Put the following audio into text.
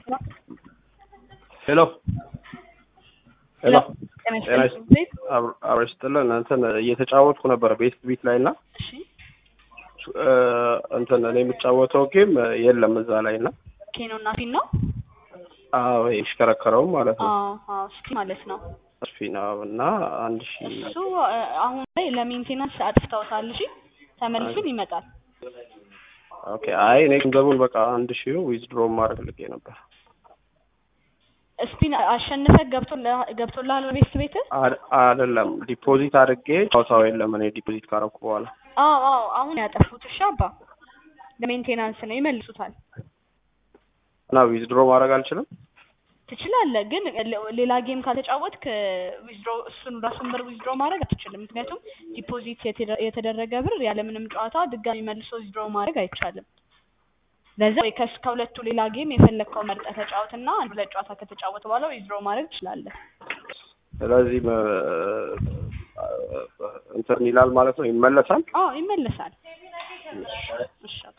ሄሎ ሄሎ ጤና ጤና ይስጥልኝ። አብረሽ ስጥልን እንትን እየተጫወትኩ ነበር ቤስት ቢት ላይ እና እሺ እ እንትን እኔ የምጫወተው ጌም የለም እዛ ላይ እና ኬኖ እና ፊን ነው። አዎ ይሽከረከረውም ማለት ነው አዎ አዎ ስቲ ማለት ነው። ስፒና እና አንድ ሺ እሱ እ አሁን ላይ ለሜንቴናንስ አጥፍተውታል። እሺ ተመልሶም ይመጣል። ኦኬ አይ እኔ ገንዘቡን በቃ አንድ ሺ ዊዝድሮ ማድረግ ልጌ ነበር ስፒን አሸንፈህ ገብቶልህ- ገብቶልሃል ቤት ቤት አ- አይደለም ዲፖዚት አድርጌ ጨዋታው የለም እኔ ዲፖዚት ካረኩ በኋላ አዎ አዎ አሁን ያጠፉት እሺ አባ ለሜንቴናንስ ነው ይመልሱታል። እና ዊዝድሮ ማድረግ አልችልም ትችላለህ ግን ሌ- ሌላ ጌም ካልተጫወትክ ዊዝድሮ እሱን ራሱን ብር ዊዝድሮ ማድረግ አትችልም። ምክንያቱም ዲፖዚት የተደ- የተደረገ ብር ያለምንም ጨዋታ ድጋሚ መልሶ ዊዝድሮ ማድረግ አይቻልም። ለዛ ወይ ከስ ከሁለቱ ሌላ ጌም የፈለግከው መርጠህ ተጫወትና አንድ ሁለት ጨዋታ ከተጫወተ በኋላ ዊዝድሮ ማድረግ ትችላለህ። ስለዚህ መ- እንትን ይላል ማለት ነው ይመለሳል አዎ ይመለሳል። እሺ